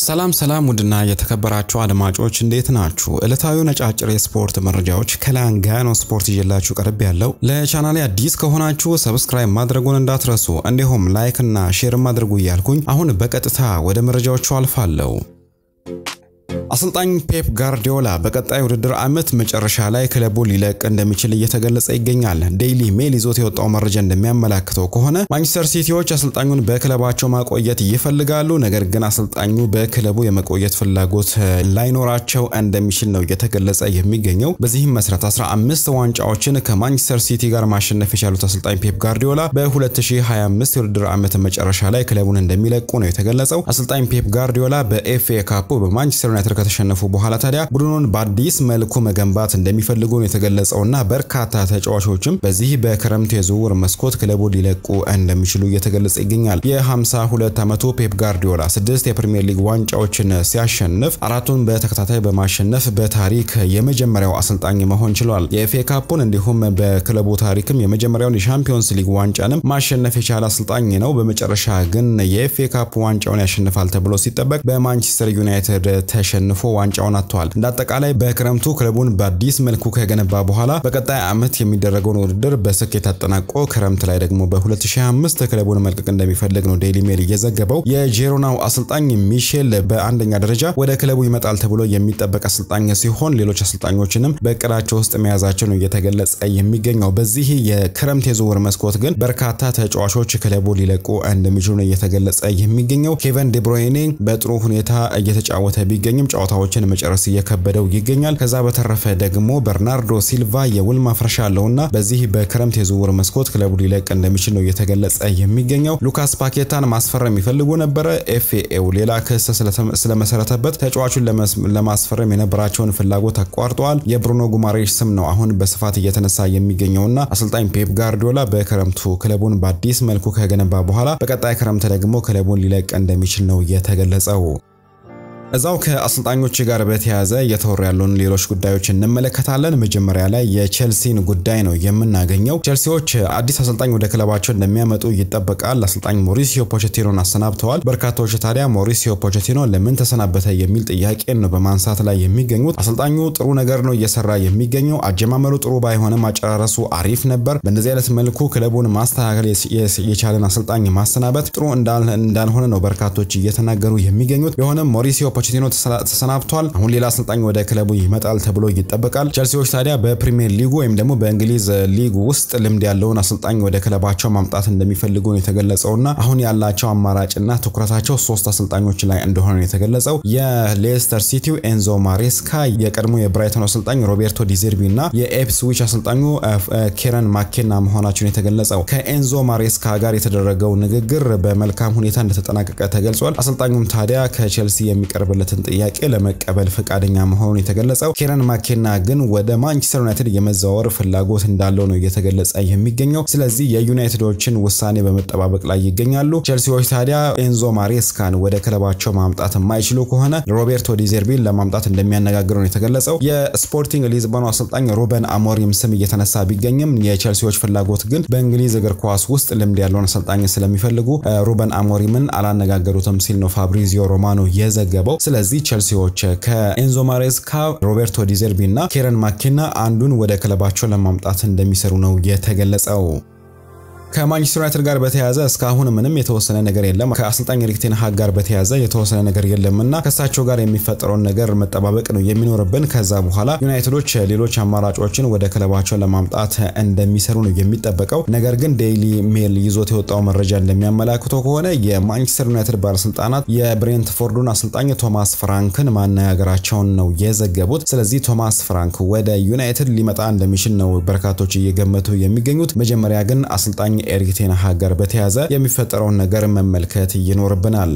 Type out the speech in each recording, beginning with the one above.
ሰላም ሰላም ውድና የተከበራችሁ አድማጮች እንዴት ናችሁ? ዕለታዊ ነጫጭር የስፖርት መረጃዎች ከላንጋኖ ስፖርት ይዤላችሁ ቀርብ ያለው። ለቻናሌ አዲስ ከሆናችሁ ሰብስክራይብ ማድረጉን እንዳትረሱ፣ እንዲሁም ላይክ እና ሼርም አድርጉ እያልኩኝ አሁን በቀጥታ ወደ መረጃዎቹ አልፋለሁ። አሰልጣኝ ፔፕ ጋርዲዮላ በቀጣይ ውድድር ዓመት መጨረሻ ላይ ክለቡ ሊለቅ እንደሚችል እየተገለጸ ይገኛል። ዴይሊ ሜል ይዞት የወጣው መረጃ እንደሚያመላክተው ከሆነ ማንቸስተር ሲቲዎች አሰልጣኙን በክለባቸው ማቆየት ይፈልጋሉ። ነገር ግን አሰልጣኙ በክለቡ የመቆየት ፍላጎት ላይኖራቸው እንደሚችል ነው እየተገለጸ የሚገኘው። በዚህም መሰረት 15 ዋንጫዎችን ከማንቸስተር ሲቲ ጋር ማሸነፍ የቻሉት አሰልጣኝ ፔፕ ጋርዲዮላ በ2025 የውድድር ዓመት መጨረሻ ላይ ክለቡን እንደሚለቁ ነው የተገለጸው። አሰልጣኝ ፔፕ ጋርዲዮላ በኤፍኤ ካፑ በማንቸስተር ዩናይትድ ከተሸነፉ በኋላ ታዲያ ቡድኑን በአዲስ መልኩ መገንባት እንደሚፈልጉ ነው የተገለጸውና በርካታ ተጫዋቾችም በዚህ በክረምት የዝውውር መስኮት ክለቡ ሊለቁ እንደሚችሉ እየተገለጸ ይገኛል። የ52 ዓመቱ ፔፕ ጋርዲዮላ ስድስት የፕሪሚየር ሊግ ዋንጫዎችን ሲያሸንፍ አራቱን በተከታታይ በማሸነፍ በታሪክ የመጀመሪያው አሰልጣኝ መሆን ችሏል። የኤፍኤ ካፑን እንዲሁም በክለቡ ታሪክም የመጀመሪያውን የሻምፒዮንስ ሊግ ዋንጫንም ማሸነፍ የቻለ አሰልጣኝ ነው። በመጨረሻ ግን የኤፍኤ ካፕ ዋንጫውን ያሸንፋል ተብሎ ሲጠበቅ በማንቸስተር ዩናይትድ ተሸንፎ ዋንጫውን አጥተዋል። እንደ አጠቃላይ በክረምቱ ክለቡን በአዲስ መልኩ ከገነባ በኋላ በቀጣይ ዓመት የሚደረገውን ውድድር በስኬት አጠናቆ ክረምት ላይ ደግሞ በ2025 ክለቡን መልቀቅ እንደሚፈልግ ነው ዴይሊ ሜል እየዘገበው። የጄሮናው አሰልጣኝ ሚሼል በአንደኛ ደረጃ ወደ ክለቡ ይመጣል ተብሎ የሚጠበቅ አሰልጣኝ ሲሆን ሌሎች አሰልጣኞችንም በእቅዳቸው ውስጥ መያዛቸው ነው እየተገለጸ የሚገኘው። በዚህ የክረምት የዝውውር መስኮት ግን በርካታ ተጫዋቾች ክለቡ ሊለቁ እንደሚችሉ ነው እየተገለጸ የሚገኘው። ኬቨን ዴብሮይኔ በጥሩ ሁኔታ እየተጫወተ ቢገኝም ጨዋታዎችን መጨረስ እየከበደው ይገኛል። ከዛ በተረፈ ደግሞ በርናርዶ ሲልቫ የውል ማፍረሻ አለውና በዚህ በክረምት የዝውውር መስኮት ክለቡ ሊለቅ እንደሚችል ነው እየተገለጸ የሚገኘው። ሉካስ ፓኬታን ማስፈረም የሚፈልጉ ነበረ። ኤፍኤው ሌላ ክስ ስለመሰረተበት ተጫዋቹን ለማስፈረም የነበራቸውን ፍላጎት አቋርጠዋል። የብሩኖ ጉማሬሽ ስም ነው አሁን በስፋት እየተነሳ የሚገኘውና አሰልጣኝ ፔፕ ጋርዲዮላ በክረምቱ ክለቡን በአዲስ መልኩ ከገነባ በኋላ በቀጣይ ክረምት ደግሞ ክለቡን ሊለቅ እንደሚችል ነው የተገለጸው። እዛው ከአሰልጣኞች ጋር በተያያዘ እየተወሩ ያሉን ሌሎች ጉዳዮች እንመለከታለን። መጀመሪያ ላይ የቼልሲን ጉዳይ ነው የምናገኘው። ቼልሲዎች አዲስ አሰልጣኝ ወደ ክለባቸው እንደሚያመጡ ይጠበቃል። አሰልጣኝ ሞሪሲዮ ፖቼቲኖን አሰናብተዋል። በርካታዎች ታዲያ ሞሪሲዮ ፖቼቲኖ ለምን ተሰናበተ የሚል ጥያቄን ነው በማንሳት ላይ የሚገኙት። አሰልጣኙ ጥሩ ነገር ነው እየሰራ የሚገኘው። አጀማመሩ ጥሩ ባይሆንም አጨራረሱ አሪፍ ነበር። በእንደዚህ አይነት መልኩ ክለቡን ማስተካከል የቻለን አሰልጣኝ ማሰናበት ጥሩ እንዳልሆነ ነው በርካቶች እየተናገሩ የሚገኙት። ቢሆንም ሞሪሲዮ ፖቼቲኖ ተሰናብቷል። አሁን ሌላ አሰልጣኝ ወደ ክለቡ ይመጣል ተብሎ ይጠበቃል። ቸልሲዎች ታዲያ በፕሪሚየር ሊጉ ወይም ደግሞ በእንግሊዝ ሊግ ውስጥ ልምድ ያለውን አሰልጣኝ ወደ ክለባቸው ማምጣት እንደሚፈልጉ ነው የተገለጸውና አሁን ያላቸው አማራጭና ትኩረታቸው ሶስት አሰልጣኞች ላይ እንደሆነ ነው የተገለጸው። የሌስተር ሲቲው ኤንዞ ማሬስካ፣ የቀድሞ የብራይተን አሰልጣኝ ሮቤርቶ ዲዘርቢ እና የኤፕስዊች አሰልጣኙ ኬረን ማኬና መሆናቸውን የተገለጸው። ከኤንዞ ማሬስካ ጋር የተደረገው ንግግር በመልካም ሁኔታ እንደተጠናቀቀ ተገልጿል። አሰልጣኙም ታዲያ ከቸልሲ የሚቀርብ ለትን ጥያቄ ለመቀበል ፈቃደኛ መሆኑን የተገለጸው ኬረን ማኬና ግን ወደ ማንቸስተር ዩናይትድ የመዘዋወር ፍላጎት እንዳለው ነው እየተገለጸ የሚገኘው። ስለዚህ የዩናይትዶችን ውሳኔ በመጠባበቅ ላይ ይገኛሉ። ቼልሲዎች ታዲያ ኤንዞ ማሬስካን ወደ ክለባቸው ማምጣት የማይችሉ ከሆነ ሮቤርቶ ዲዘርቢን ለማምጣት እንደሚያነጋግሩ ነው የተገለጸው። የስፖርቲንግ ሊዝበኑ አሰልጣኝ ሩበን አሞሪም ስም እየተነሳ ቢገኝም የቼልሲዎች ፍላጎት ግን በእንግሊዝ እግር ኳስ ውስጥ ልምድ ያለውን አሰልጣኝ ስለሚፈልጉ ሩበን አሞሪምን አላነጋገሩትም ሲል ነው ፋብሪዚዮ ሮማኖ የዘገበው። ስለዚህ ቸልሲዎች ከኤንዞ ማሬስካ፣ ሮቤርቶ ዲዘርቢ እና ኬረን ማኬና አንዱን ወደ ክለባቸው ለማምጣት እንደሚሰሩ ነው የተገለጸው። ከማንቸስተር ዩናይትድ ጋር በተያያዘ እስካሁን ምንም የተወሰነ ነገር የለም። ከአሰልጣኝ ኤሪክ ቴን ሃግ ጋር በተያያዘ የተወሰነ ነገር የለምና ከእሳቸው ጋር የሚፈጠረውን ነገር መጠባበቅ ነው የሚኖርብን። ከዛ በኋላ ዩናይትዶች ሌሎች አማራጮችን ወደ ክለባቸው ለማምጣት እንደሚሰሩ ነው የሚጠበቀው። ነገር ግን ዴይሊ ሜል ይዞት የወጣው መረጃ እንደሚያመላክተው ከሆነ የማንቸስተር ዩናይትድ ባለስልጣናት የብሬንትፎርዱን አሰልጣኝ ቶማስ ፍራንክን ማነጋገራቸውን ነው የዘገቡት። ስለዚህ ቶማስ ፍራንክ ወደ ዩናይትድ ሊመጣ እንደሚችል ነው በርካቶች እየገመቱ የሚገኙት። መጀመሪያ ግን አሰልጣኝ ኤሪክ ቴን ሃግ ጋር በተያያዘ የሚፈጠረውን ነገር መመልከት ይኖርብናል።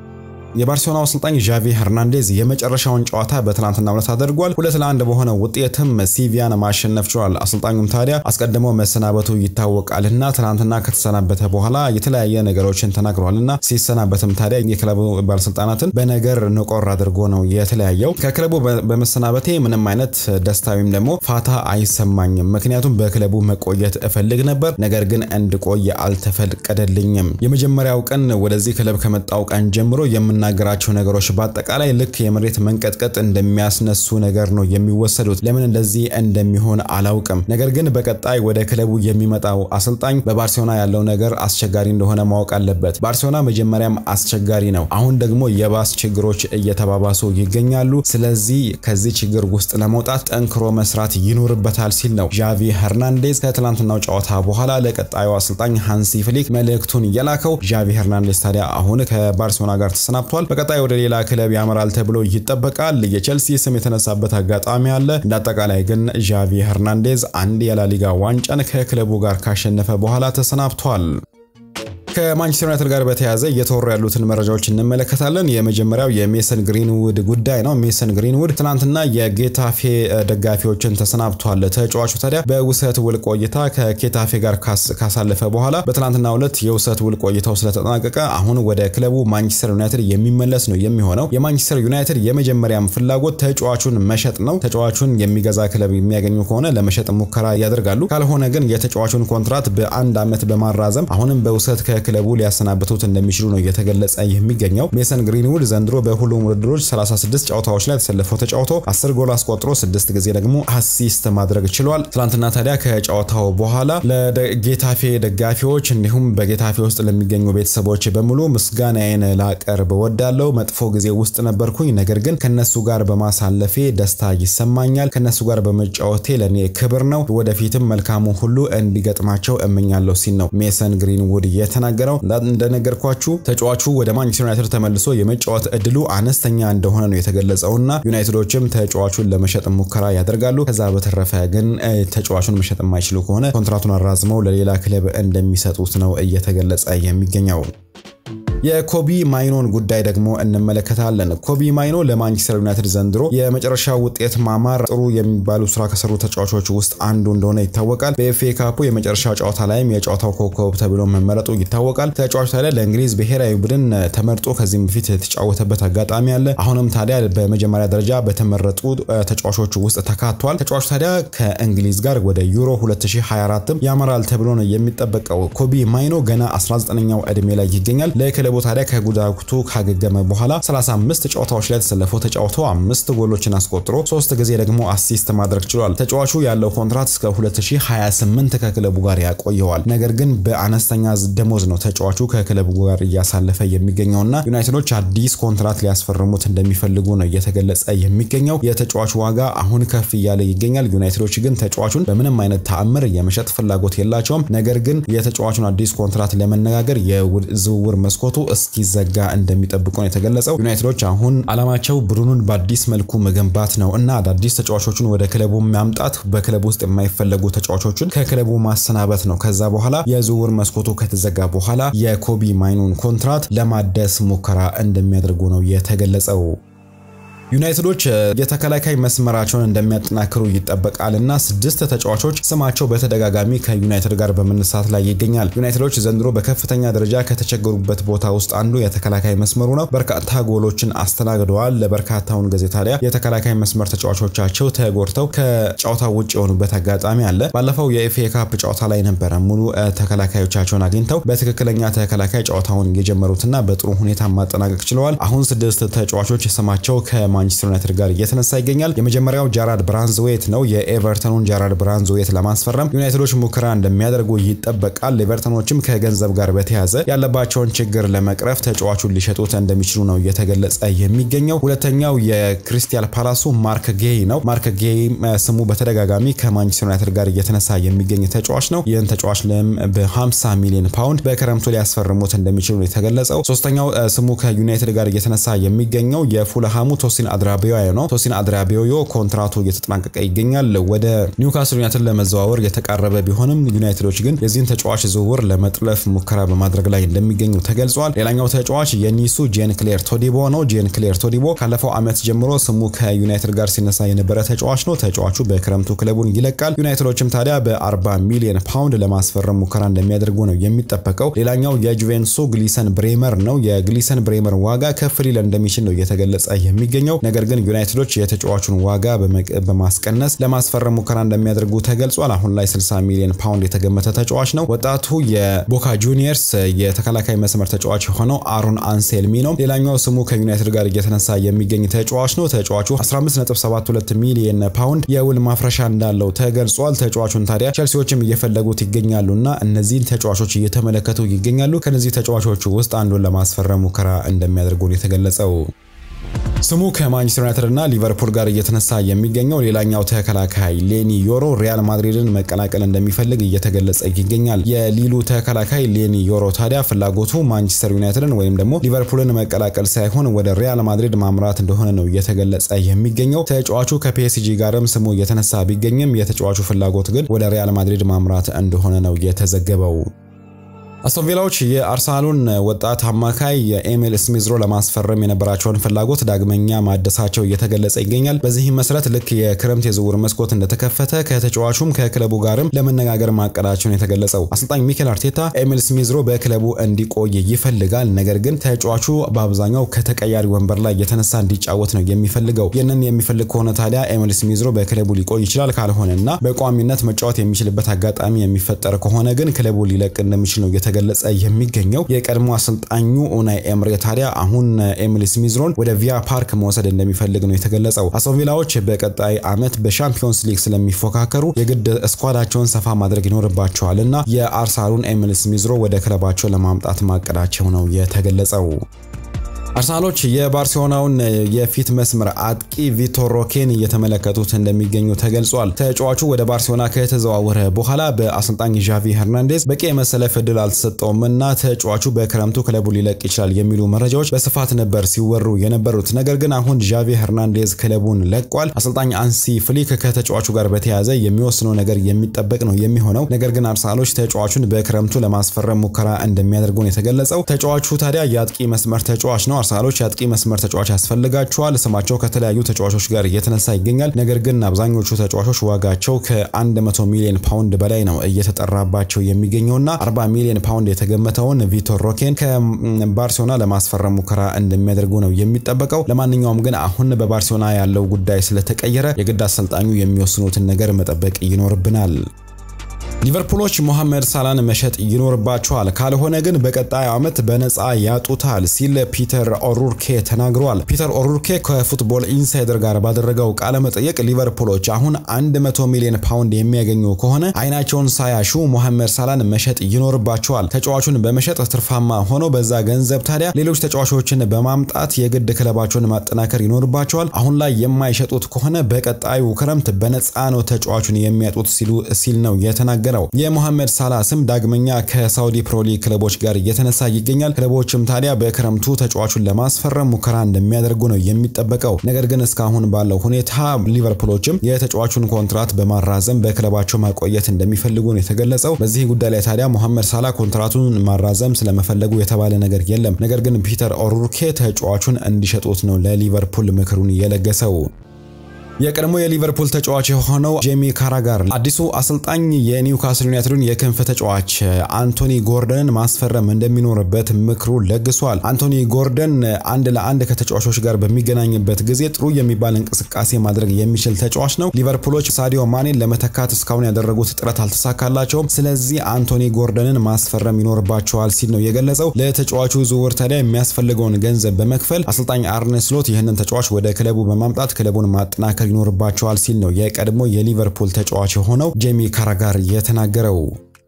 የባርሴሎናው አሰልጣኝ ዣቪ ሄርናንዴዝ የመጨረሻውን ጨዋታ በትናንትናው ዕለት አድርጓል። ሁለት ለአንድ በሆነ ውጤትም ሲቪያን ማሸነፍ ችሏል። አሰልጣኙም ታዲያ አስቀድሞ መሰናበቱ ይታወቃልና ትናንትና ከተሰናበተ በኋላ የተለያየ ነገሮችን ተናግሯልና ሲሰናበትም ታዲያ የክለቡ ባለስልጣናትን በነገር ንቆር አድርጎ ነው የተለያየው። ከክለቡ በመሰናበቴ ምንም አይነት ደስታ ወይም ደግሞ ፋታ አይሰማኝም፣ ምክንያቱም በክለቡ መቆየት እፈልግ ነበር፣ ነገር ግን እንድቆይ አልተፈቀደልኝም። የመጀመሪያው ቀን ወደዚህ ክለብ ከመጣው ቀን ጀምሮ የምና የሚናገራቸው ነገሮች በአጠቃላይ ልክ የመሬት መንቀጥቀጥ እንደሚያስነሱ ነገር ነው የሚወሰዱት። ለምን እንደዚህ እንደሚሆን አላውቅም። ነገር ግን በቀጣይ ወደ ክለቡ የሚመጣው አሰልጣኝ በባርሴሎና ያለው ነገር አስቸጋሪ እንደሆነ ማወቅ አለበት። ባርሴሎና መጀመሪያም አስቸጋሪ ነው። አሁን ደግሞ የባስ ችግሮች እየተባባሱ ይገኛሉ። ስለዚህ ከዚህ ችግር ውስጥ ለመውጣት ጠንክሮ መስራት ይኖርበታል ሲል ነው ዣቪ ሄርናንዴዝ ከትላንትናው ጨዋታ በኋላ ለቀጣዩ አሰልጣኝ ሃንሲ ፍሊክ መልእክቱን የላከው። ዣቪ ሄርናንዴዝ ታዲያ አሁን ከባርሴሎና ጋር ተሰናብቷል። በቀጣይ ወደ ሌላ ክለብ ያመራል ተብሎ ይጠበቃል። የቼልሲ ስም የተነሳበት አጋጣሚ አለ። እንደ አጠቃላይ ግን ዣቪ ሄርናንዴዝ አንድ የላሊጋ ዋንጫን ከክለቡ ጋር ካሸነፈ በኋላ ተሰናብቷል። ከማንቸስተር ዩናይትድ ጋር በተያያዘ እየተወሩ ያሉትን መረጃዎች እንመለከታለን። የመጀመሪያው የሜሰን ግሪንውድ ጉዳይ ነው። ሜሰን ግሪንውድ ትናንትና የጌታፌ ደጋፊዎችን ተሰናብቷል። ተጫዋቹ ታዲያ በውሰት ውል ቆይታ ከጌታፌ ጋር ካሳለፈ በኋላ በትናንትናው ዕለት የውሰት ውል ቆይታው ስለተጠናቀቀ አሁን ወደ ክለቡ ማንቸስተር ዩናይትድ የሚመለስ ነው የሚሆነው። የማንቸስተር ዩናይትድ የመጀመሪያም ፍላጎት ተጫዋቹን መሸጥ ነው። ተጫዋቹን የሚገዛ ክለብ የሚያገኙ ከሆነ ለመሸጥ ሙከራ ያደርጋሉ። ካልሆነ ግን የተጫዋቹን ኮንትራት በአንድ ዓመት በማራዘም አሁንም በውሰት ክለቡ ሊያሰናብቱት እንደሚችሉ ነው እየተገለጸ የሚገኘው። ሜሰን ግሪንውድ ዘንድሮ በሁሉም ውድድሮች 36 ጨዋታዎች ላይ ተሰልፎ ተጫውቶ 10 ጎል አስቆጥሮ 6 ጊዜ ደግሞ አሲስት ማድረግ ችሏል። ትናንትና ታዲያ ከጨዋታው በኋላ ለጌታፌ ደጋፊዎች እንዲሁም በጌታፌ ውስጥ ለሚገኙ ቤተሰቦች በሙሉ ምስጋናዬን ላቀርብ ወዳለው መጥፎ ጊዜ ውስጥ ነበርኩኝ፣ ነገር ግን ከነሱ ጋር በማሳለፌ ደስታ ይሰማኛል። ከነሱ ጋር በመጫወቴ ለእኔ ክብር ነው። ወደፊትም መልካሙ ሁሉ እንዲገጥማቸው እመኛለሁ ሲል ነው ሜሰን ግሪንውድ የተናገረው የተናገረው እንደነገርኳችሁ ተጫዋቹ ወደ ማንቸስተር ዩናይትድ ተመልሶ የመጫወት እድሉ አነስተኛ እንደሆነ ነው የተገለጸውና ዩናይትዶችም ተጫዋቹን ለመሸጥ ሙከራ ያደርጋሉ። ከዛ በተረፈ ግን ተጫዋቹን መሸጥ የማይችሉ ከሆነ ኮንትራቱን አራዝመው ለሌላ ክለብ እንደሚሰጡት ነው እየተገለጸ የሚገኘው። የኮቢ ማይኖን ጉዳይ ደግሞ እንመለከታለን። ኮቢ ማይኖ ለማንቸስተር ዩናይትድ ዘንድሮ የመጨረሻ ውጤት ማማር ጥሩ የሚባሉ ስራ ከሰሩ ተጫዋቾች ውስጥ አንዱ እንደሆነ ይታወቃል። በኤፍኤ ካፑ የመጨረሻ ጨዋታ ላይም የጨዋታው ኮከብ ተብሎ መመረጡ ይታወቃል። ተጫዋቹ ታዲያ ለእንግሊዝ ብሔራዊ ቡድን ተመርጦ ከዚህም በፊት የተጫወተበት አጋጣሚ አለ። አሁንም ታዲያ በመጀመሪያ ደረጃ በተመረጡ ተጫዋቾች ውስጥ ተካቷል። ተጫዋቹ ታዲያ ከእንግሊዝ ጋር ወደ ዩሮ 2024 ያመራል ተብሎ ነው የሚጠበቀው። ኮቢ ማይኖ ገና 19ኛው ዕድሜ ላይ ይገኛል። ክለቡ ታዲያ ከጉዳቱ ካገገመ በኋላ 35 ጨዋታዎች ላይ ተሰልፎ ተጫውቶ አምስት ጎሎችን አስቆጥሮ ሶስት ጊዜ ደግሞ አሲስት ማድረግ ችሏል። ተጫዋቹ ያለው ኮንትራት እስከ 2028 ከክለቡ ጋር ያቆየዋል። ነገር ግን በአነስተኛ ደሞዝ ነው ተጫዋቹ ከክለቡ ጋር እያሳለፈ የሚገኘውና ዩናይትዶች አዲስ ኮንትራት ሊያስፈርሙት እንደሚፈልጉ ነው እየተገለጸ የሚገኘው። የተጫዋቹ ዋጋ አሁን ከፍ እያለ ይገኛል። ዩናይትዶች ግን ተጫዋቹን በምንም አይነት ተአምር የመሸጥ ፍላጎት የላቸውም። ነገር ግን የተጫዋቹን አዲስ ኮንትራት ለመነጋገር የዝውውር መስኮቱ እስኪዘጋ እንደሚጠብቁ ነው የተገለጸው። ዩናይትዶች አሁን አላማቸው ቡድኑን በአዲስ መልኩ መገንባት ነው እና አዳዲስ ተጫዋቾችን ወደ ክለቡ ማምጣት፣ በክለቡ ውስጥ የማይፈለጉ ተጫዋቾችን ከክለቡ ማሰናበት ነው። ከዛ በኋላ የዝውውር መስኮቱ ከተዘጋ በኋላ የኮቢ ማይኑን ኮንትራት ለማደስ ሙከራ እንደሚያደርጉ ነው የተገለጸው። ዩናይትዶች የተከላካይ መስመራቸውን እንደሚያጠናክሩ ይጠበቃል እና ስድስት ተጫዋቾች ስማቸው በተደጋጋሚ ከዩናይትድ ጋር በመነሳት ላይ ይገኛል። ዩናይትዶች ዘንድሮ በከፍተኛ ደረጃ ከተቸገሩበት ቦታ ውስጥ አንዱ የተከላካይ መስመሩ ነው። በርካታ ጎሎችን አስተናግደዋል። ለበርካታውን ጊዜ ታዲያ የተከላካይ መስመር ተጫዋቾቻቸው ተጎድተው ከጨዋታ ውጭ የሆኑበት አጋጣሚ አለ። ባለፈው የኤፍኤ ካፕ ጨዋታ ላይ ነበረ ሙሉ ተከላካዮቻቸውን አግኝተው በትክክለኛ ተከላካይ ጨዋታውን የጀመሩትና በጥሩ ሁኔታ ማጠናቀቅ ችለዋል። አሁን ስድስት ተጫዋቾች ስማቸው ከ ማንቸስተር ዩናይትድ ጋር እየተነሳ ይገኛል። የመጀመሪያው ጃራድ ብራንዝዌት ነው። የኤቨርተኑን ጃራድ ብራንዝዌት ለማስፈረም ዩናይትዶች ሙከራ እንደሚያደርጉ ይጠበቃል። ኤቨርተኖችም ከገንዘብ ጋር በተያያዘ ያለባቸውን ችግር ለመቅረፍ ተጫዋቹን ሊሸጡት እንደሚችሉ ነው እየተገለጸ የሚገኘው። ሁለተኛው የክሪስታል ፓላሱ ማርክ ጌይ ነው። ማርክ ጌይ ስሙ በተደጋጋሚ ከማንቸስተር ዩናይትድ ጋር እየተነሳ የሚገኝ ተጫዋች ነው። ይህን ተጫዋች ለም በ50 ሚሊዮን ፓውንድ በክረምቱ ሊያስፈርሙት እንደሚችሉ ነው የተገለጸው። ሶስተኛው ስሙ ከዩናይትድ ጋር እየተነሳ የሚገኘው የፉልሃሙ ቶሲን አድራቢዮ ነው። ቶሲን አድራቢዮ ኮንትራቱ እየተጠናቀቀ ይገኛል። ወደ ኒውካስል ዩናይትድ ለመዘዋወር የተቃረበ ቢሆንም ዩናይትዶች ግን የዚህን ተጫዋች ዝውውር ለመጥለፍ ሙከራ በማድረግ ላይ እንደሚገኙ ተገልጿል። ሌላኛው ተጫዋች የኒሱ ጄን ክሌር ቶዲቦ ነው። ጄን ክሌር ቶዲቦ ካለፈው ዓመት ጀምሮ ስሙ ከዩናይትድ ጋር ሲነሳ የነበረ ተጫዋች ነው። ተጫዋቹ በክረምቱ ክለቡን ይለቃል። ዩናይትዶችም ታዲያ በ40 ሚሊዮን ፓውንድ ለማስፈረም ሙከራ እንደሚያደርጉ ነው የሚጠበቀው። ሌላኛው የጁቬንቱሱ ግሊሰን ብሬመር ነው። የግሊሰን ብሬመር ዋጋ ከፍ ሊል እንደሚችል ነው እየተገለጸ የሚገኘው ነገር ግን ዩናይትዶች የተጫዋቹን ዋጋ በማስቀነስ ለማስፈረም ሙከራ እንደሚያደርጉ ተገልጿል። አሁን ላይ 60 ሚሊዮን ፓውንድ የተገመተ ተጫዋች ነው። ወጣቱ የቦካ ጁኒየርስ የተከላካይ መስመር ተጫዋች የሆነው አሮን አንሴልሚ ነው። ሌላኛው ስሙ ከዩናይትድ ጋር እየተነሳ የሚገኝ ተጫዋች ነው። ተጫዋቹ 15.72 ሚሊዮን ፓውንድ የውል ማፍረሻ እንዳለው ተገልጿል። ተጫዋቹን ታዲያ ቸልሲዎችም እየፈለጉት ይገኛሉና እነዚህን ተጫዋቾች እየተመለከቱ ይገኛሉ። ከነዚህ ተጫዋቾቹ ውስጥ አንዱን ለማስፈረም ሙከራ እንደሚያደርጉ ነው የተገለጸው። ስሙ ከማንቸስተር ዩናይትድ እና ሊቨርፑል ጋር እየተነሳ የሚገኘው ሌላኛው ተከላካይ ሌኒ ዮሮ ሪያል ማድሪድን መቀላቀል እንደሚፈልግ እየተገለጸ ይገኛል። የሊሉ ተከላካይ ሌኒ ዮሮ ታዲያ ፍላጎቱ ማንቸስተር ዩናይትድን ወይም ደግሞ ሊቨርፑልን መቀላቀል ሳይሆን ወደ ሪያል ማድሪድ ማምራት እንደሆነ ነው እየተገለጸ የሚገኘው። ተጫዋቹ ከፒኤስጂ ጋርም ስሙ እየተነሳ ቢገኝም የተጫዋቹ ፍላጎት ግን ወደ ሪያል ማድሪድ ማምራት እንደሆነ ነው የተዘገበው። አስቶን ቪላዎች የአርሰናሉን ወጣት አማካይ የኤሚል ስሚዝሮ ለማስፈረም የነበራቸውን ፍላጎት ዳግመኛ ማደሳቸው እየተገለጸ ይገኛል። በዚህም መሰረት ልክ የክረምት የዝውውር መስኮት እንደተከፈተ ከተጫዋቹም ከክለቡ ጋርም ለመነጋገር ማቀዳቸውን የተገለጸው አሰልጣኝ ሚኬል አርቴታ ኤሚል ስሚዝሮ በክለቡ እንዲቆይ ይፈልጋል። ነገር ግን ተጫዋቹ በአብዛኛው ከተቀያሪ ወንበር ላይ የተነሳ እንዲጫወት ነው የሚፈልገው። ይህንን የሚፈልግ ከሆነ ታዲያ ኤሚል ስሚዝሮ በክለቡ ሊቆይ ይችላል። ካልሆነና በቋሚነት መጫወት የሚችልበት አጋጣሚ የሚፈጠር ከሆነ ግን ክለቡ ሊለቅ እንደሚችል ነው የተገለጸ የሚገኘው የቀድሞ አሰልጣኙ ኡናይ ኤምሬ ታዲያ አሁን ኤሚል ስሚዝሮን ወደ ቪያ ፓርክ መውሰድ እንደሚፈልግ ነው የተገለጸው። አስቶን ቪላዎች በቀጣይ ዓመት በሻምፒዮንስ ሊግ ስለሚፎካከሩ የግድ ስኳዳቸውን ሰፋ ማድረግ ይኖርባቸዋል እና የአርሰናሉን ኤሚል ስሚዝሮ ወደ ክለባቸው ለማምጣት ማቀዳቸው ነው የተገለጸው። አርሰናሎች የባርሴሎናውን የፊት መስመር አጥቂ ቪቶር ሮኬን እየተመለከቱት እንደሚገኙ ተገልጿል። ተጫዋቹ ወደ ባርሴሎና ከተዘዋወረ በኋላ በአሰልጣኝ ዣቪ ሄርናንዴዝ በቂ የመሰለፍ እድል አልተሰጠውም እና ተጫዋቹ በክረምቱ ክለቡ ሊለቅ ይችላል የሚሉ መረጃዎች በስፋት ነበር ሲወሩ የነበሩት። ነገር ግን አሁን ዣቪ ሄርናንዴዝ ክለቡን ለቋል። አሰልጣኝ አንሲ ፍሊክ ከተጫዋቹ ጋር በተያያዘ የሚወስነው ነገር የሚጠበቅ ነው የሚሆነው። ነገር ግን አርሰናሎች ተጫዋቹን በክረምቱ ለማስፈረም ሙከራ እንደሚያደርጉ ነው የተገለጸው። ተጫዋቹ ታዲያ የአጥቂ መስመር ተጫዋች ነው። አርሰናሎች የአጥቂ መስመር ተጫዋች ያስፈልጋቸዋል። ስማቸው ከተለያዩ ተጫዋቾች ጋር እየተነሳ ይገኛል። ነገር ግን አብዛኞቹ ተጫዋቾች ዋጋቸው ከ100 ሚሊዮን ፓውንድ በላይ ነው እየተጠራባቸው የሚገኘውና 40 ሚሊዮን ፓውንድ የተገመተውን ቪቶር ሮኬን ከባርሴሎና ለማስፈረም ሙከራ እንደሚያደርጉ ነው የሚጠበቀው። ለማንኛውም ግን አሁን በባርሴሎና ያለው ጉዳይ ስለተቀየረ የግድ አሰልጣኙ የሚወስኑትን ነገር መጠበቅ ይኖርብናል። ሊቨርፑሎች ሞሐመድ ሳላን መሸጥ ይኖርባቸዋል፣ ካልሆነ ግን በቀጣይ ዓመት በነፃ ያጡታል ሲል ፒተር ኦሩርኬ ተናግሯል። ፒተር ኦሩርኬ ከፉትቦል ኢንሳይደር ጋር ባደረገው ቃለ መጠየቅ ሊቨርፑሎች አሁን 100 ሚሊዮን ፓውንድ የሚያገኙ ከሆነ አይናቸውን ሳያሹ ሞሐመድ ሳላን መሸጥ ይኖርባቸዋል። ተጫዋቹን በመሸጥ ትርፋማ ሆነው በዛ ገንዘብ ታዲያ ሌሎች ተጫዋቾችን በማምጣት የግድ ክለባቸውን ማጠናከር ይኖርባቸዋል። አሁን ላይ የማይሸጡት ከሆነ በቀጣዩ ክረምት በነፃ ነው ተጫዋቹን የሚያጡት ሲሉ ሲል ነው የተናገ ነው። የሞሐመድ ሳላ ስም ዳግመኛ ከሳውዲ ፕሮሊ ክለቦች ጋር እየተነሳ ይገኛል። ክለቦችም ታዲያ በክረምቱ ተጫዋቹን ለማስፈረም ሙከራ እንደሚያደርጉ ነው የሚጠበቀው። ነገር ግን እስካሁን ባለው ሁኔታ ሊቨርፑሎችም የተጫዋቹን ኮንትራት በማራዘም በክለባቸው ማቆየት እንደሚፈልጉ ነው የተገለጸው። በዚህ ጉዳይ ላይ ታዲያ ሞሐመድ ሳላ ኮንትራቱን ማራዘም ስለመፈለጉ የተባለ ነገር የለም። ነገር ግን ፒተር ኦሩርኬ ተጫዋቹን እንዲሸጡት ነው ለሊቨርፑል ምክሩን የለገሰው። የቀድሞ የሊቨርፑል ተጫዋች የሆነው ጄሚ ካራጋር አዲሱ አሰልጣኝ የኒውካስል ዩናይትድን የክንፍ ተጫዋች አንቶኒ ጎርደንን ማስፈረም እንደሚኖርበት ምክሩ ለግሷል። አንቶኒ ጎርደን አንድ ለአንድ ከተጫዋቾች ጋር በሚገናኝበት ጊዜ ጥሩ የሚባል እንቅስቃሴ ማድረግ የሚችል ተጫዋች ነው። ሊቨርፑሎች ሳዲዮ ማኔን ለመተካት እስካሁን ያደረጉት ጥረት አልተሳካላቸውም። ስለዚህ አንቶኒ ጎርደንን ማስፈረም ይኖርባቸዋል ሲል ነው የገለጸው። ለተጫዋቹ ዝውውር ታዲያ የሚያስፈልገውን ገንዘብ በመክፈል አሰልጣኝ አርነ ስሎት ይህንን ተጫዋች ወደ ክለቡ በማምጣት ክለቡን ማጠናከር ይኖርባቸዋል ሲል ነው የቀድሞ የሊቨርፑል ተጫዋች የሆነው ጄሚ ካራጋር የተናገረው።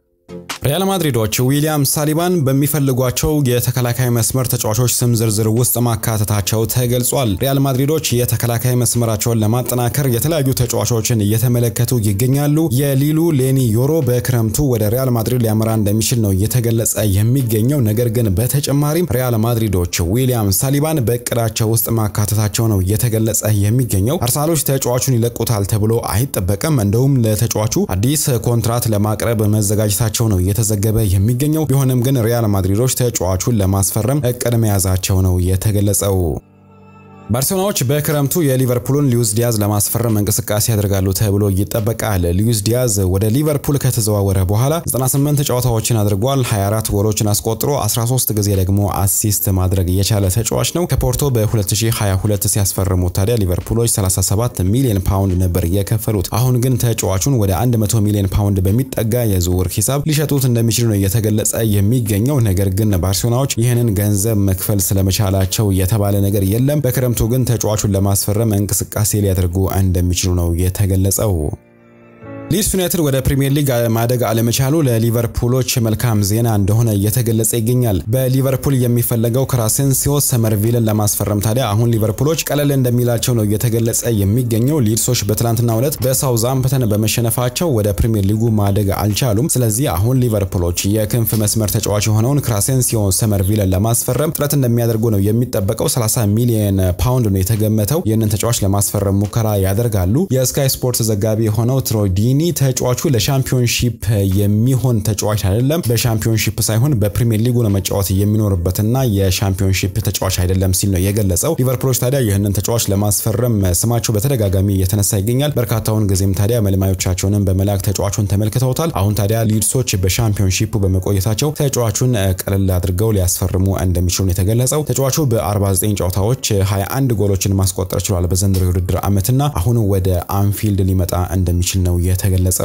ሪያል ማድሪዶች ዊሊያም ሳሊባን በሚፈልጓቸው የተከላካይ መስመር ተጫዋቾች ስም ዝርዝር ውስጥ ማካተታቸው ተገልጿል። ሪያል ማድሪዶች የተከላካይ መስመራቸውን ለማጠናከር የተለያዩ ተጫዋቾችን እየተመለከቱ ይገኛሉ። የሊሉ ሌኒ ዮሮ በክረምቱ ወደ ሪያል ማድሪድ ሊያመራ እንደሚችል ነው እየተገለጸ የሚገኘው። ነገር ግን በተጨማሪም ሪያል ማድሪዶች ዊሊያም ሳሊባን በእቅዳቸው ውስጥ ማካተታቸው ነው እየተገለጸ የሚገኘው። አርሰናሎች ተጫዋቹን ይለቁታል ተብሎ አይጠበቅም። እንደውም ለተጫዋቹ አዲስ ኮንትራት ለማቅረብ መዘጋጀታቸው ነው እየተዘገበ የሚገኘው። ቢሆንም ግን ሪያል ማድሪዶች ተጫዋቹን ለማስፈረም እቅድ መያዛቸው ነው የተገለጸው። ባርሴሎናዎች በክረምቱ የሊቨርፑልን ሉዊስ ዲያዝ ለማስፈረም እንቅስቃሴ ያደርጋሉ ተብሎ ይጠበቃል። ሉዊስ ዲያዝ ወደ ሊቨርፑል ከተዘዋወረ በኋላ 98 ጨዋታዎችን አድርጓል። 24 ጎሎችን አስቆጥሮ 13 ጊዜ ደግሞ አሲስት ማድረግ የቻለ ተጫዋች ነው። ከፖርቶ በ2022 ሲያስፈርሙት ታዲያ ሊቨርፑሎች 37 ሚሊዮን ፓውንድ ነበር የከፈሉት። አሁን ግን ተጫዋቹን ወደ 100 ሚሊዮን ፓውንድ በሚጠጋ የዝውውር ሂሳብ ሊሸጡት እንደሚችሉ ነው እየተገለጸ የሚገኘው። ነገር ግን ባርሴሎናዎች ይህንን ገንዘብ መክፈል ስለመቻላቸው የተባለ ነገር የለም። በክረምቱ ግን ተጫዋቹን ለማስፈረም እንቅስቃሴ ሊያደርጉ እንደሚችሉ ነው የተገለጸው። ሊድስ ዩናይትድ ወደ ፕሪሚየር ሊግ ማደግ አለመቻሉ ለሊቨርፑሎች መልካም ዜና እንደሆነ እየተገለጸ ይገኛል። በሊቨርፑል የሚፈለገው ክራሴንሲዮ ሰመርቪልን ለማስፈረም ታዲያ አሁን ሊቨርፑሎች ቀለል እንደሚላቸው ነው እየተገለጸ የሚገኘው። ሊድሶች በትናንትናው ዕለት በሳውዛምፕተን በመሸነፋቸው ወደ ፕሪሚየር ሊጉ ማደግ አልቻሉም። ስለዚህ አሁን ሊቨርፑሎች የክንፍ መስመር ተጫዋች የሆነውን ክራሴንሲዮ ሰመርቪልን ለማስፈረም ጥረት እንደሚያደርጉ ነው የሚጠበቀው። 30 ሚሊዮን ፓውንድ ነው የተገመተው። ይህንን ተጫዋች ለማስፈረም ሙከራ ያደርጋሉ። የስካይ ስፖርት ዘጋቢ የሆነው ትሮዲኒ ተጫዋቹ ለሻምፒዮንሺፕ የሚሆን ተጫዋች አይደለም፣ በሻምፒዮንሺፕ ሳይሆን በፕሪሚየር ሊጉ ነው መጫወት የሚኖርበትና የሻምፒዮንሺፕ ተጫዋች አይደለም ሲል ነው የገለጸው። ሊቨርፑሎች ታዲያ ይህንን ተጫዋች ለማስፈረም ስማቸው በተደጋጋሚ እየተነሳ ይገኛል። በርካታውን ጊዜም ታዲያ መልማዮቻቸውንም በመላክ ተጫዋቹን ተመልክተውታል። አሁን ታዲያ ሊድሶች በሻምፒዮንሺፑ በመቆየታቸው ተጫዋቹን ቀለል አድርገው ሊያስፈርሙ እንደሚችሉ ነው የተገለጸው። ተጫዋቹ በ49 ጨዋታዎች 21 ጎሎችን ማስቆጠር ችሏል በዘንድሮ የውድድር ዓመትና አሁን ወደ አንፊልድ ሊመጣ እንደሚችል ነው የተገለጸው።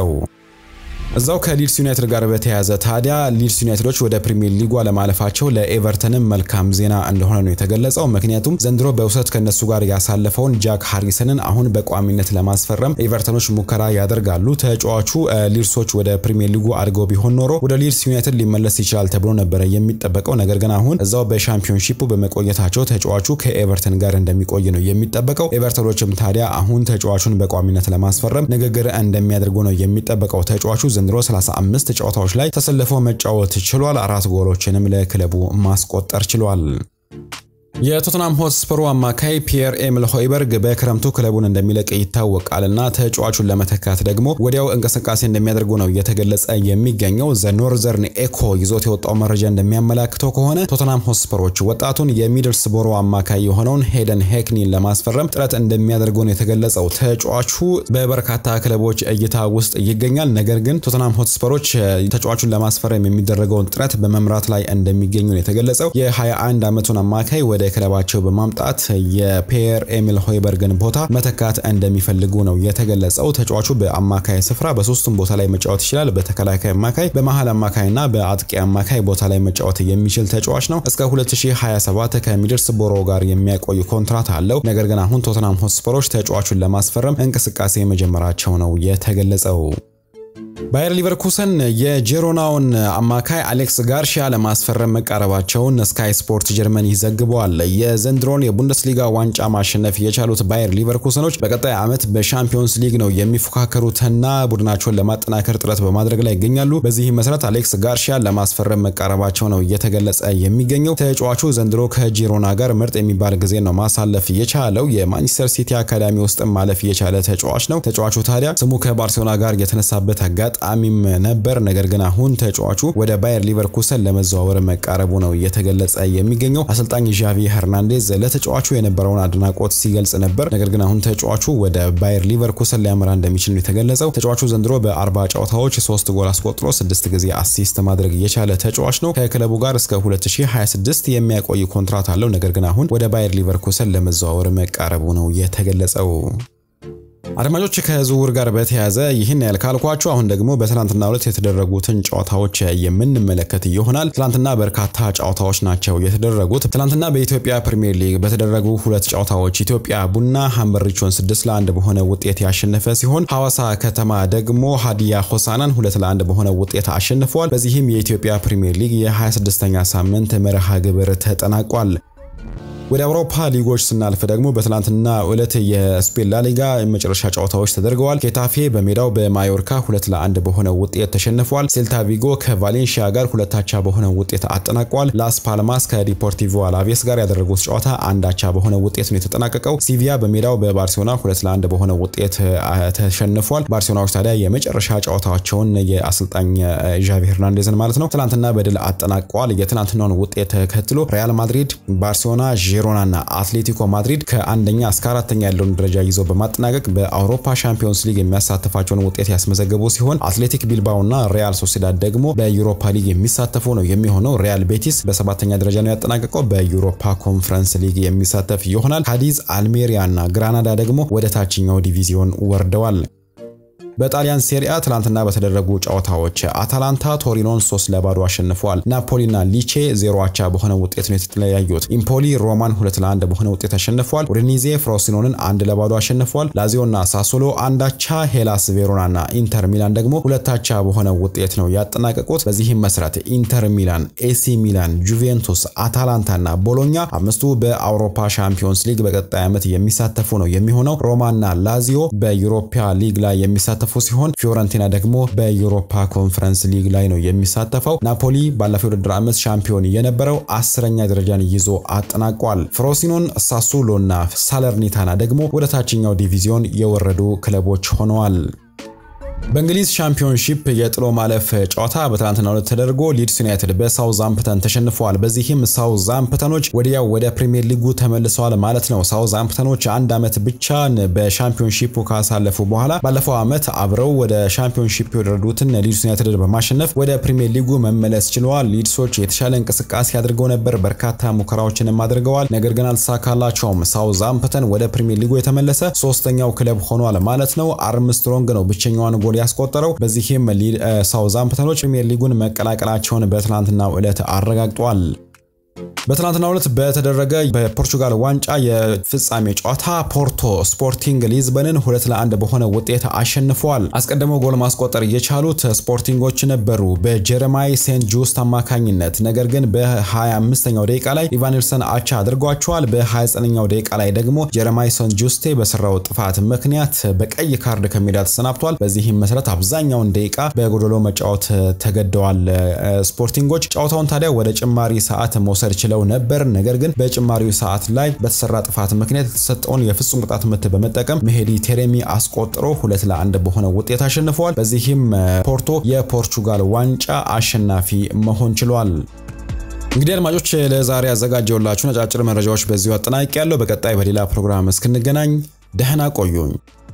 እዛው ከሊድስ ዩናይትድ ጋር በተያያዘ ታዲያ ሊድስ ዩናይትዶች ወደ ፕሪሚየር ሊጉ አለማለፋቸው ለኤቨርተንም መልካም ዜና እንደሆነ ነው የተገለጸው። ምክንያቱም ዘንድሮ በውሰት ከነሱ ጋር ያሳለፈውን ጃክ ሃሪሰንን አሁን በቋሚነት ለማስፈረም ኤቨርተኖች ሙከራ ያደርጋሉ። ተጫዋቹ ሊድሶች ወደ ፕሪሚየር ሊጉ አድገው ቢሆን ኖሮ ወደ ሊድስ ዩናይትድ ሊመለስ ይችላል ተብሎ ነበረ የሚጠበቀው። ነገር ግን አሁን እዛው በሻምፒዮንሺፑ በመቆየታቸው ተጫዋቹ ከኤቨርተን ጋር እንደሚቆይ ነው የሚጠበቀው። ኤቨርተኖችም ታዲያ አሁን ተጫዋቹን በቋሚነት ለማስፈረም ንግግር እንደሚያደርጉ ነው የሚጠበቀው። ተጫዋቹ ዘንድሮ 35 ጨዋታዎች ላይ ተሰልፎ መጫወት ችሏል። አራት ጎሎችንም ለክለቡ ማስቆጠር ችሏል። የቶትናም ሆትስፐሩ አማካይ ፒየር ኤሚል ሆይበርግ በክረምቱ ክለቡን እንደሚለቅ ይታወቃል እና ተጫዋቹን ለመተካት ደግሞ ወዲያው እንቅስቃሴ እንደሚያደርጉ ነው እየተገለጸ የሚገኘው። ዘ ኖርዘርን ኤኮ ይዞት የወጣው መረጃ እንደሚያመላክተው ከሆነ ቶትናም ሆትስፐሮች ወጣቱን የሚድልስቦሮ አማካይ የሆነውን ሄደን ሄክኒን ለማስፈረም ጥረት እንደሚያደርጉ ነው የተገለጸው። ተጫዋቹ በበርካታ ክለቦች እይታ ውስጥ ይገኛል። ነገር ግን ቶትናም ሆትስፐሮች ተጫዋቹን ለማስፈረም የሚደረገውን ጥረት በመምራት ላይ እንደሚገኙ ነው የተገለጸው። የ21 ዓመቱን አማካይ ወደ ክለባቸው በማምጣት የፒየር ኤሚል ሆይበርግን ቦታ መተካት እንደሚፈልጉ ነው የተገለጸው። ተጫዋቹ በአማካይ ስፍራ በሶስቱም ቦታ ላይ መጫወት ይችላል። በተከላካይ አማካይ፣ በመሀል አማካይና በአጥቂ አማካይ ቦታ ላይ መጫወት የሚችል ተጫዋች ነው። እስከ 2027 ከሚድልስቦሮ ጋር የሚያቆይ ኮንትራት አለው። ነገር ግን አሁን ቶተናም ሆትስፐሮች ተጫዋቹን ለማስፈረም እንቅስቃሴ መጀመራቸው ነው የተገለጸው። ባየር ሊቨርኩሰን የጄሮናውን አማካይ አሌክስ ጋርሺያ ለማስፈረም መቃረባቸውን ስካይ ስፖርት ጀርመኒ ይዘግበዋል። የዘንድሮን የቡንደስሊጋ ዋንጫ ማሸነፍ የቻሉት ባየር ሊቨርኩሰኖች በቀጣይ ዓመት በሻምፒዮንስ ሊግ ነው የሚፎካከሩትና ቡድናቸውን ለማጠናከር ጥረት በማድረግ ላይ ይገኛሉ። በዚህ መሰረት አሌክስ ጋርሺያ ለማስፈረም መቃረባቸው ነው እየተገለጸ የሚገኘው። ተጫዋቹ ዘንድሮ ከጂሮና ጋር ምርጥ የሚባል ጊዜ ነው ማሳለፍ የቻለው። የማንቸስተር ሲቲ አካዳሚ ውስጥም ማለፍ የቻለ ተጫዋች ነው። ተጫዋቹ ታዲያ ስሙ ከባርሴሎና ጋር የተነሳበት አጋጣሚም ነበር። ነገር ግን አሁን ተጫዋቹ ወደ ባየር ሊቨርኩሰን ለመዘዋወር መቃረቡ ነው እየተገለጸ የሚገኘው። አሰልጣኝ ዣቪ ሄርናንዴዝ ለተጫዋቹ የነበረውን አድናቆት ሲገልጽ ነበር። ነገር ግን አሁን ተጫዋቹ ወደ ባየር ሊቨርኩሰን ሊያመራ እንደሚችል ነው የተገለጸው። ተጫዋቹ ዘንድሮ በ40 ጨዋታዎች ሶስት ጎል አስቆጥሮ ስድስት ጊዜ አሲስት ማድረግ የቻለ ተጫዋች ነው። ከክለቡ ጋር እስከ 2026 የሚያቆይ ኮንትራት አለው። ነገር ግን አሁን ወደ ባየር ሊቨርኩሰን ለመዘዋወር መቃረቡ ነው የተገለጸው። አድማጮች ከዝውውር ጋር በተያያዘ ይህን ያህል ካልኳችሁ አሁን ደግሞ በትናንትናው ዕለት የተደረጉትን ጨዋታዎች የምንመለከት ይሆናል። ትናንትና በርካታ ጨዋታዎች ናቸው የተደረጉት። ትናንትና በኢትዮጵያ ፕሪሚየር ሊግ በተደረጉ ሁለት ጨዋታዎች ኢትዮጵያ ቡና ሀምበሪቾን ስድስት ለአንድ በሆነ ውጤት ያሸነፈ ሲሆን ሐዋሳ ከተማ ደግሞ ሀዲያ ሆሳናን ሁለት ለአንድ በሆነ ውጤት አሸንፈዋል። በዚህም የኢትዮጵያ ፕሪሚየር ሊግ የ26ኛ ሳምንት መርሃ ግብር ተጠናቋል። ወደ አውሮፓ ሊጎች ስናልፍ ደግሞ በትላንትና ዕለት የስፔን ላሊጋ የመጨረሻ ጨዋታዎች ተደርገዋል። ኬታፌ በሜዳው በማዮርካ ሁለት ለአንድ በሆነ ውጤት ተሸንፏል። ሴልታ ቪጎ ከቫሌንሺያ ጋር ሁለታቻ በሆነ ውጤት አጠናቋል። ላስ ፓልማስ ከዲፖርቲቮ አላቬስ ጋር ያደረጉት ጨዋታ አንዳቻ በሆነ ውጤት ነው የተጠናቀቀው። ሲቪያ በሜዳው በባርሴሎና ሁለት ለአንድ በሆነ ውጤት ተሸንፏል። ባርሴሎናዎች ታዲያ የመጨረሻ ጨዋታቸውን የአሰልጣኝ ዣቪ ሄርናንዴዝን ማለት ነው ትናንትና በድል አጠናቀዋል። የትናንትናውን ውጤት ተከትሎ ሪያል ማድሪድ፣ ባርሴሎና ዢሮናና አትሌቲኮ ማድሪድ ከአንደኛ እስከ አራተኛ ያለውን ደረጃ ይዘው በማጠናቀቅ በአውሮፓ ሻምፒዮንስ ሊግ የሚያሳትፋቸውን ውጤት ያስመዘገቡ ሲሆን አትሌቲክ ቢልባኦና ሪያል ሶሲዳድ ደግሞ በዩሮፓ ሊግ የሚሳተፉ ነው የሚሆነው። ሪያል ቤቲስ በሰባተኛ ደረጃ ነው ያጠናቀቀው። በዩሮፓ ኮንፈረንስ ሊግ የሚሳተፍ ይሆናል። ካዲዝ፣ አልሜሪያና ግራናዳ ደግሞ ወደ ታችኛው ዲቪዚዮን ወርደዋል። በጣሊያን ሴሪአ ትላንትና በተደረጉ ጨዋታዎች አታላንታ ቶሪኖን 3 ለባዶ አሸንፈዋል። ናፖሊና ሊቼ ዜሮ አቻ በሆነ ውጤት ነው የተለያዩት። ኢምፖሊ ሮማን 2 ለ1 በሆነ ውጤት አሸንፈዋል። ኡዲኒዜ ፍሮሲኖንን አንድ ለባዶ አሸንፈዋል። ላዚዮና ሳሶሎ አንድ አቻ፣ ሄላስ ቬሮናና ኢንተር ሚላን ደግሞ ሁለት አቻ በሆነ ውጤት ነው ያጠናቀቁት። በዚህም መሰረት ኢንተር ሚላን፣ ኤሲ ሚላን፣ ጁቬንቱስ፣ አታላንታና ቦሎኛ አምስቱ በአውሮፓ ሻምፒዮንስ ሊግ በቀጣይ ዓመት የሚሳተፉ ነው የሚሆነው። ሮማና ላዚዮ በዩሮፓ ሊግ ላይ የሚሳተፉ ሲሆን ፊዮረንቲና ደግሞ በዩሮፓ ኮንፈረንስ ሊግ ላይ ነው የሚሳተፈው። ናፖሊ ባለፈው ውድድር ዓመት ሻምፒዮን የነበረው አስረኛ ደረጃን ይዞ አጠናቋል። ፍሮሲኖን፣ ሳሱሎና ሳለርኒታና ደግሞ ወደ ታችኛው ዲቪዚዮን የወረዱ ክለቦች ሆነዋል። በእንግሊዝ ሻምፒዮንሺፕ የጥሎ ማለፍ ጨዋታ በትናንትናው ዕለት ተደርጎ ሊድስ ዩናይትድ በሳውዛምፕተን ተሸንፈዋል። በዚህም ሳውዛምፕተኖች ወዲያው ወደ ፕሪሚየር ሊጉ ተመልሰዋል ማለት ነው። ሳውዛምፕተኖች አንድ ዓመት ብቻ በሻምፒዮንሺፑ ካሳለፉ በኋላ ባለፈው ዓመት አብረው ወደ ሻምፒዮንሺፕ የወረዱትን ሊድስ ዩናይትድ በማሸነፍ ወደ ፕሪሚየር ሊጉ መመለስ ችለዋል። ሊድሶች የተሻለ እንቅስቃሴ አድርገው ነበር፣ በርካታ ሙከራዎችንም አድርገዋል። ነገር ግን አልተሳካላቸውም። ሳውዛምፕተን ወደ ፕሪሚየር ሊጉ የተመለሰ ሶስተኛው ክለብ ሆኗል ማለት ነው። አርምስትሮንግ ነው ብቸኛዋን ጎል ያስቆጠረው። በዚህም ሳውዛምፕተኖች ፕሪሚየር ሊጉን መቀላቀላቸውን በትናንትናው ዕለት አረጋግጧል። በትናንትናው ዕለት በተደረገ በፖርቹጋል ዋንጫ የፍጻሜ ጨዋታ ፖርቶ ስፖርቲንግ ሊዝበንን ሁለት ለአንድ በሆነ ውጤት አሸንፈዋል። አስቀድመው ጎል ማስቆጠር የቻሉት ስፖርቲንጎች ነበሩ በጀረማይ ሴንት ጁስት አማካኝነት። ነገር ግን በ25ኛው ደቂቃ ላይ ኢቫኒልሰን አቻ አድርጓቸዋል። በ29ኛው ደቂቃ ላይ ደግሞ ጀረማይ ሴንት ጁስቴ በሰራው ጥፋት ምክንያት በቀይ ካርድ ከሜዳ ተሰናብቷል። በዚህም መሰረት አብዛኛውን ደቂቃ በጎዶሎ መጫወት ተገደዋል ስፖርቲንጎች። ጨዋታውን ታዲያ ወደ ጭማሪ ሰዓት መውሰድ ችለው ነበር። ነገር ግን በጭማሪው ሰዓት ላይ በተሰራ ጥፋት ምክንያት የተሰጠውን የፍጹም ቅጣት ምት በመጠቀም መሄዲ ቴሬሚ አስቆጥሮ ሁለት ለአንድ በሆነ ውጤት አሸንፈዋል። በዚህም ፖርቶ የፖርቹጋል ዋንጫ አሸናፊ መሆን ችሏል። እንግዲህ አድማጮች ለዛሬ ያዘጋጀውላችሁ ነጫጭር መረጃዎች በዚሁ አጠናቂ ያለው። በቀጣይ በሌላ ፕሮግራም እስክንገናኝ ደህና ቆዩኝ።